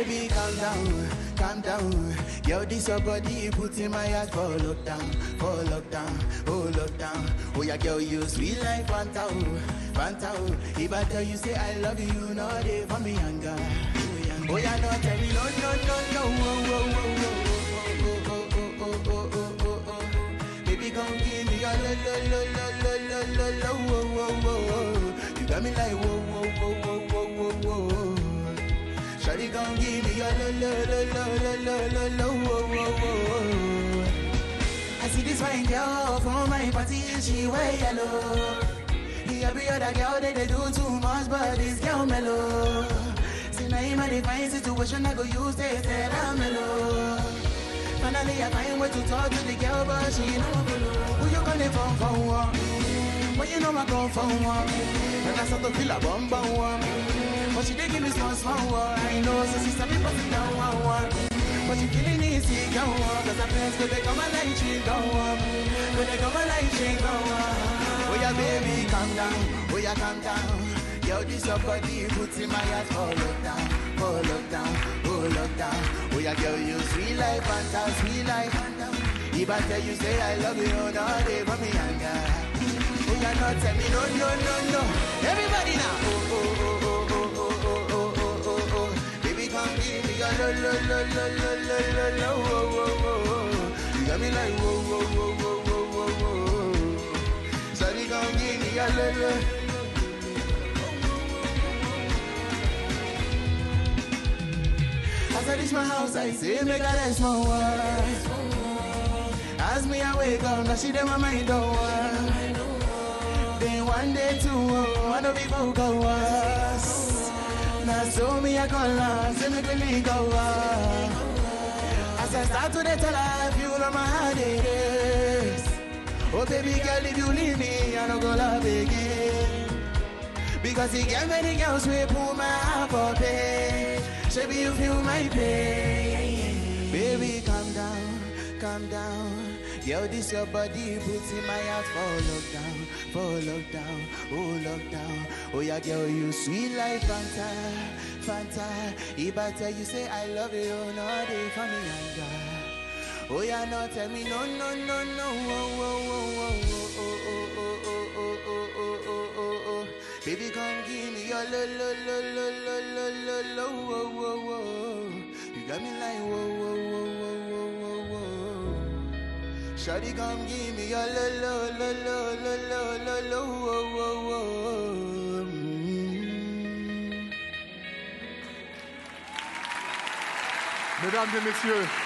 baby, calm down, calm down. Yo, this your body, put in my heart for lockdown, for lockdown, oh lockdown. Oh yeah, girl, you sweet like Fanta, oh, Fanta. oh. If I tell you say I love you, no day for me anger. Oh yeah, no tell me no, no, no, no. Oh, oh, oh, oh, oh, oh, oh, oh, oh, oh, oh, oh. Baby, come give me your lo, lo, lo, lo, lo, lo, lo, lo, oh, oh, oh, oh. You got me like whoa, whoa, whoa, whoa, whoa, whoa, whoa. Shawty gon' give me your lo lo lo lo lo lo lo lo wo wo wo. I see this fine girl from my party, she wear yellow. The every other girl they, they do too much, but this girl mellow. See now in my fine situation, I go use this tell her mellow. Finally I find way to talk to the girl, but she ain't no follow. Who you gonna phone for? One? But you know I come for one. And I start to feel a bum bum one. But she dey give me small small one. I know, so she start me put it down one one. But she feeling easy, go on. Cause her friends go they come and like she go on. When they come and like she go on. Oh yeah, baby, calm down. Oh yeah, calm down. Yo, this your body puts in my heart for lockdown, for lockdown, oh lockdown. Oh yeah, girl, you sweet like Fanta, sweet like Fanta. If I tell you say I love you, no day for me anger. Oh yeah, no tell me no, no, no, no. Everybody now. Oh, oh, oh, oh, oh, oh, oh, oh, oh, oh, oh. Baby, come give me your lo, lo, lo, lo, lo, lo, lo, lo, oh, oh, oh, oh. You got me like whoa, whoa, whoa, whoa, whoa, whoa, whoa. Sorry, come give me your lo, lo. As I reach my house, I say, make a rest my wife. As me I wake up, now she dem my mind don't work. Then one day two, oh, one of people go us. Now so me I call her, say me really go up. As I start to dey tell her, if you know my heart it is. Oh baby girl, if you leave me, I don't go love again. Because he get many girls we pull my heart for pain. Baby, you feel my pain. Baby, calm down, calm down. Yo, this your body puts in my heart for lockdown, for lockdown, oh lockdown. Oh yeah, girl, you sweet like Fanta, Fanta. If I tell you say I love you, no day for me anger. Oh yeah, no tell me no, no, no, no. Oh, oh, oh, oh, oh, oh, oh, oh, oh, oh, oh, oh, oh, oh, oh. Baby, come give me your lo, lo, lo, lo, lo, lo, lo, lo, oh, oh, oh. You got me like whoa, whoa, whoa, whoa, whoa, whoa, whoa. Shawty, come give me your lo, lo, lo, lo, lo, lo, lo, lo, oh, oh, oh. Mm. Mesdames et messieurs,